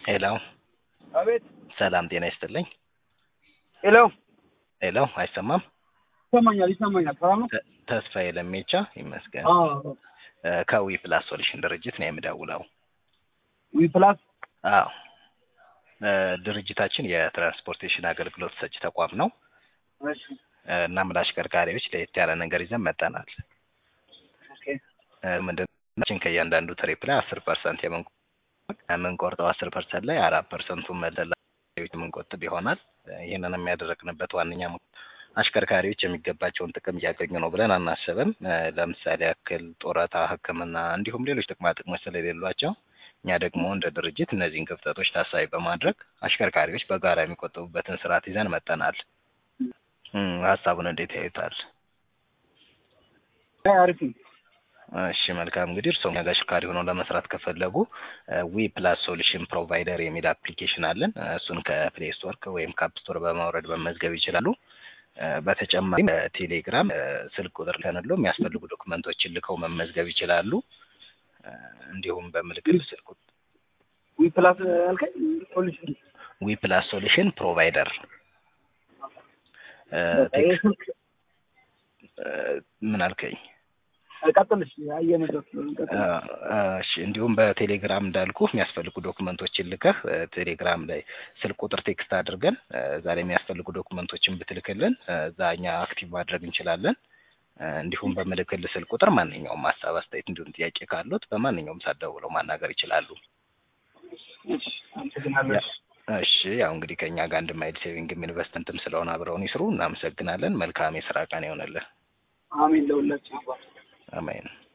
ሄሎ አቤት። ሰላም ጤና ይስጥልኝ። ሄሎ ሄሎ አይሰማም? ይሰማኛል፣ ይሰማኛል። ሰላም ነው? ተ- ተስፋዬ ለሜቻ ይመስገን። አዎ። እ፣ ከዊ ፕላስ ሶሉሽን ድርጅት ነው የምደውለው። ዊ ፕላስ አዎ እ፣ ድርጅታችን የትራንስፖርቴሽን አገልግሎት ሰጪ ተቋም ነው እሺ። እ፣ እናም ለአሽከርካሪዎች ለየት ያለ ነገር ይዘን መጠናል። ኦኬ። ምንድን ከእያንዳንዱ ትሪፕ ላይ አስር ፐርሰንት የምንቆርጠው አስር ፐርሰንት ላይ አራት ፐርሰንቱን መለላ የምንቆጥብ ይሆናል። እ፣ ይህንን የሚያደረግንበት ዋነኛ ምክ- አሽከርካሪዎች የሚገባቸውን ጥቅም እያገኙ ነው ብለን አናስብም። እ፣ ለምሳሌ ያክል ጡረታ፣ ሕክምና እንዲሁም ሌሎች ጥቅማ ጥቅሞች ስለሌሏቸው እኛ ደግሞ እንደ ድርጅት እነዚህን ክፍተቶች ታሳቢ በማድረግ አሽከርካሪዎች በጋራ የሚቆጥቡበትን ስርዓት ይዘን መጠናል። እም፣ ሀሳቡን እንዴት ያዩታል? አይ አሪፍ ነው። እሺ መልካም እንግዲህ እርስዎ እኛ ጋር አሽከርካሪ ሆነው ለመስራት ከፈለጉ ዊ ፕላስ ሶሉሽን ፕሮቫይደር የሚል አፕሊኬሽን አለን። እ፣ እሱን ከፕሌይ ስቶር ወይም ከአፕ ስቶር በማውረድ መመዝገብ ይችላሉ። እ፣ በተጨማሪም በቴሌግራም እ፣ ስልክ ቁጥር ከንሎ የሚያስፈልጉ ዶክመንቶችን ልከው መመዝገብ ይችላሉ። እ፣ እንዲሁም በምልክት ስልክ ቁጥ- ዊ ፕላስ አልከኝ ሶሉሽን ዊ ፕላስ ሶሉሽን ፕሮቫይደር እ፣ ይሄ ቴክ- ስልክ እ፣ ምን አልከኝ? ቀጥልሽ አየነው ቀጥል። እሺ እንዲሁም በቴሌግራም እንዳልኩ የሚያስፈልጉ ዶክመንቶችን ልከህ እ፣ ቴሌግራም ላይ ስልክ ቁጥር ቴክስት አድርገን እ፣ እዛ ላይ የሚያስፈልጉ ዶክመንቶችን ብትልክልን እ፣ እዛ እኛ አክቲቭ ማድረግ እንችላለን። እ፣ እንዲሁም በምልክል ስልክ ቁጥር ማንኛውም ሀሳብ፣ አስተያየት እንዲሁም ጥያቄ ካሉት በማንኛውም ሰዓት ደውለው ማናገር ይችላሉ። እሺ፣ አመሰግናለሁ። እሺ ያው እንግዲህ ከእኛ ጋር አንድ ማይል ሴቪንግም ኢንቨስትመንትም ስለሆነ አብረውን ይስሩ። እናመሰግናለን። መልካም የስራ ቀን ይሆንልን። አሜን ለሁላችን አባት አሜን።